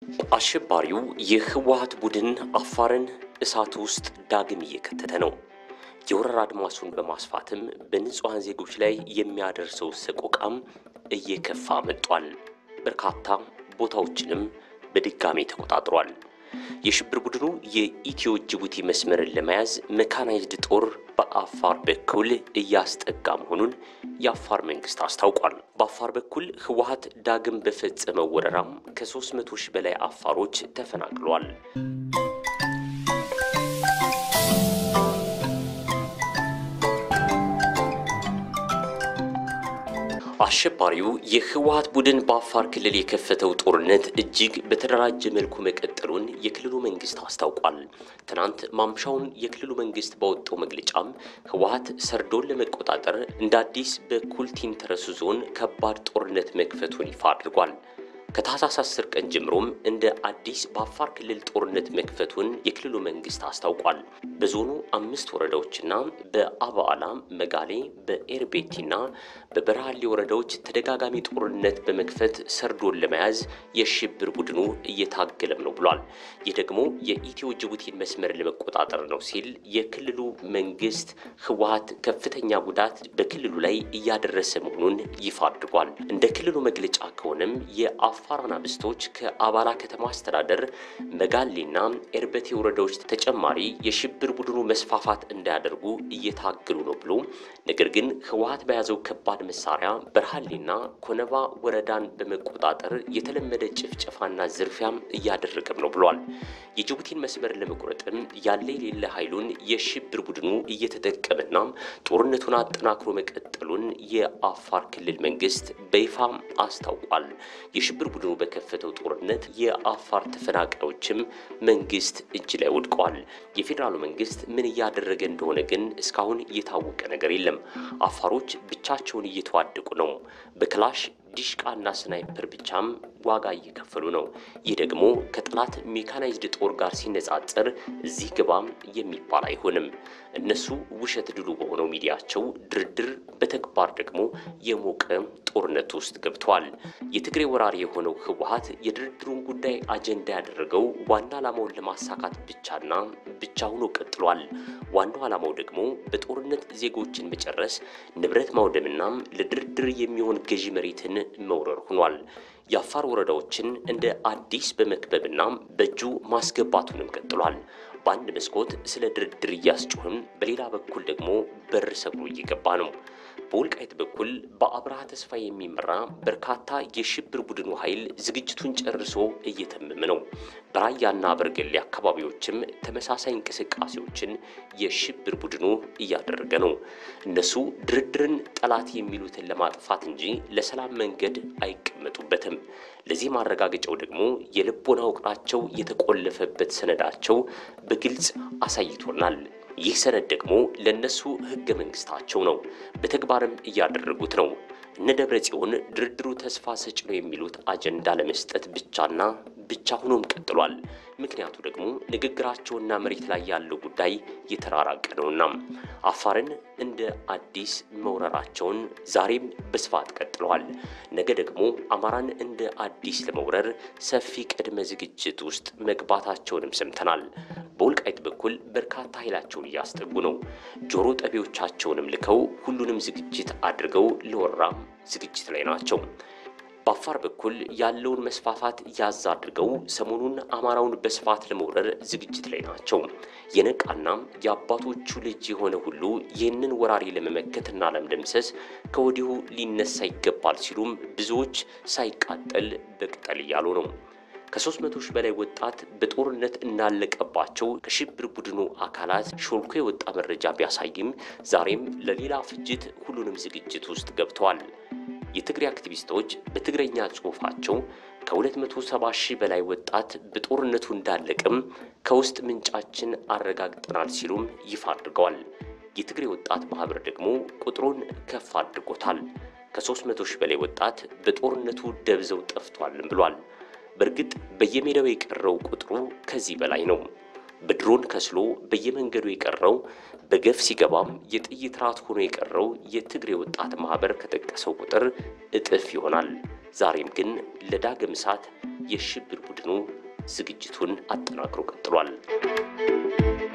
አሸባሪው የህወሓት ቡድን አፋርን እሳት ውስጥ ዳግም እየከተተ ነው። የወረራ አድማሱን በማስፋትም በንጹሐን ዜጎች ላይ የሚያደርሰው ሰቆቃም እየከፋ መጥቷል። በርካታ ቦታዎችንም በድጋሜ ተቆጣጥሯል። የሽብር ቡድኑ የኢትዮ ጅቡቲ መስመርን ለመያዝ መካናይዝድ ጦር በአፋር በኩል እያስጠጋ መሆኑን የአፋር መንግስት አስታውቋል። በአፋር በኩል ህወሓት ዳግም በፈጸመው ወረራም ከ300 ሺህ በላይ አፋሮች ተፈናቅለዋል። አሸባሪው የህወሓት ቡድን በአፋር ክልል የከፈተው ጦርነት እጅግ በተደራጀ መልኩ መቀጠሉን የክልሉ መንግስት አስታውቋል። ትናንት ማምሻውን የክልሉ መንግስት ባወጣው መግለጫም ህወሓት ሰርዶን ለመቆጣጠር እንደ አዲስ በኩልቲን ተረሱ ዞን ከባድ ጦርነት መክፈቱን ይፋ አድርጓል። ከታህሳስ 10 ቀን ጀምሮም እንደ አዲስ በአፋር ክልል ጦርነት መክፈቱን የክልሉ መንግስት አስታውቋል። በዞኑ አምስት ወረዳዎችና በአባአላ፣ መጋሌ፣ በኤርቤቲና በበረሃሌ ወረዳዎች ተደጋጋሚ ጦርነት በመክፈት ሰርዶን ለመያዝ የሽብር ቡድኑ እየታገለም ነው ብሏል። ይህ ደግሞ የኢትዮ ጅቡቲን መስመር ለመቆጣጠር ነው ሲል የክልሉ መንግስት ህወሓት ከፍተኛ ጉዳት በክልሉ ላይ እያደረሰ መሆኑን ይፋ አድርጓል። እንደ ክልሉ መግለጫ ከሆነም የአፋር አናብስቶች ከአባላ ከተማ አስተዳደር መጋሌና ኤርበቴ ወረዳዎች ተጨማሪ የሽብር ቡድኑ መስፋፋት እንዳያደርጉ እየታገሉ ነው ብሎ ነገር ግን ህወሓት በያዘው ከባድ መሳሪያ በርሃሌና ኮነባ ወረዳን በመቆጣጠር የተለመደ ጭፍጨፋና ዝርፊያም እያደረገም ነው ብሏል። የጅቡቲን መስመር ለመቁረጥም ያለ የሌለ ኃይሉን የሽብር ቡድኑ እየተጠቀመና ጦርነቱን አጠናክሮ መቀጠሉን የአፋር ክልል መንግስት በይፋ አስታውቋል። የሽብር ቡድኑ በከፈተው ጦርነት የአፋር ተፈናቃዮችም መንግስት እጅ ላይ ወድቀዋል። የፌዴራሉ መንግስት ምን እያደረገ እንደሆነ ግን እስካሁን የታወቀ ነገር የለም። አፋሮች ብቻቸውን እየተዋደቁ ነው። በክላሽ ዲሽቃና ስናይፐር ብቻም ዋጋ እየከፈሉ ነው። ይህ ደግሞ ከጠላት ሜካናይዝድ ጦር ጋር ሲነጻጸር እዚህ ግባም የሚባል አይሆንም። እነሱ ውሸት ድሉ በሆነው ሚዲያቸው ድርድር፣ በተግባር ደግሞ የሞቀ ጦርነት ውስጥ ገብተዋል። የትግሬ ወራሪ የሆነው ህወሓት የድርድሩን ጉዳይ አጀንዳ ያደረገው ዋና ዓላማውን ለማሳካት ብቻና ብቻ ሆኖ ቀጥሏል። ዋናው ዓላማው ደግሞ በጦርነት ዜጎችን መጨረስ፣ ንብረት ማውደምና ለድርድር የሚሆን ገዢ መሬትን መውረር ሆኗል። የአፋር ወረዳዎችን እንደ አዲስ በመክበብና በእጁ ማስገባቱንም ቀጥሏል። በአንድ መስኮት ስለ ድርድር እያስጮህም፣ በሌላ በኩል ደግሞ በር ሰብሮ እየገባ ነው። በወልቃይት በኩል በአብርሃ ተስፋ የሚመራ በርካታ የሽብር ቡድኑ ኃይል ዝግጅቱን ጨርሶ እየተመመ ነው። በራያና በርገሌ አካባቢዎችም ተመሳሳይ እንቅስቃሴዎችን የሽብር ቡድኑ እያደረገ ነው። እነሱ ድርድርን ጠላት የሚሉትን ለማጥፋት እንጂ ለሰላም መንገድ አይቀመጡበትም። ለዚህ ማረጋገጫው ደግሞ የልቦና ውቅራቸው የተቆለፈበት ሰነዳቸው በግልጽ አሳይቶናል። ይህ ሰነድ ደግሞ ለእነሱ ህገ መንግስታቸው ነው። በተግባርም እያደረጉት ነው። እነ ደብረ ጽዮን ድርድሩ ተስፋ ሰጭ ነው የሚሉት አጀንዳ ለመስጠት ብቻና ብቻ ሆኖም ቀጥሏል። ምክንያቱ ደግሞ ንግግራቸውና መሬት ላይ ያለው ጉዳይ የተራራቀ ነውና አፋርን እንደ አዲስ መውረራቸውን ዛሬም በስፋት ቀጥለዋል። ነገ ደግሞ አማራን እንደ አዲስ ለመውረር ሰፊ ቅድመ ዝግጅት ውስጥ መግባታቸውንም ሰምተናል። በወልቃይት በኩል በርካታ ኃይላቸውን እያስጠጉ ነው። ጆሮ ጠቢዎቻቸውንም ልከው ሁሉንም ዝግጅት አድርገው ለወረራ ዝግጅት ላይ ናቸው። በአፋር በኩል ያለውን መስፋፋት ያዝ አድርገው ሰሞኑን አማራውን በስፋት ለመውረር ዝግጅት ላይ ናቸው። የነቃና የአባቶቹ ልጅ የሆነ ሁሉ ይህንን ወራሪ ለመመከትና ለመደምሰስ ከወዲሁ ሊነሳ ይገባል ሲሉም ብዙዎች ሳይቃጠል በቅጠል እያሉ ነው። ከሦስት መቶ ሺህ በላይ ወጣት በጦርነት እንዳለቀባቸው ከሽብር ቡድኑ አካላት ሾልኮ የወጣ መረጃ ቢያሳይም ዛሬም ለሌላ ፍጅት ሁሉንም ዝግጅት ውስጥ ገብተዋል። የትግሬ አክቲቪስቶች በትግረኛ ጽሑፋቸው ከ270 ሺህ በላይ ወጣት በጦርነቱ እንዳለቅም ከውስጥ ምንጫችን አረጋግጠናል ሲሉም ይፋ አድርገዋል። የትግሬ ወጣት ማህበር ደግሞ ቁጥሩን ከፍ አድርጎታል። ከ300 ሺህ በላይ ወጣት በጦርነቱ ደብዘው ጠፍቷልም ብሏል። በእርግጥ በየሜዳው የቀረው ቁጥሩ ከዚህ በላይ ነው። በድሮን ከስሎ በየመንገዱ የቀረው በገፍ ሲገባም የጥይት ራት ሆኖ የቀረው የትግሬ ወጣት ማህበር ከጠቀሰው ቁጥር እጥፍ ይሆናል። ዛሬም ግን ለዳግም እሳት የሽብር ቡድኑ ዝግጅቱን አጠናክሮ ቀጥሏል።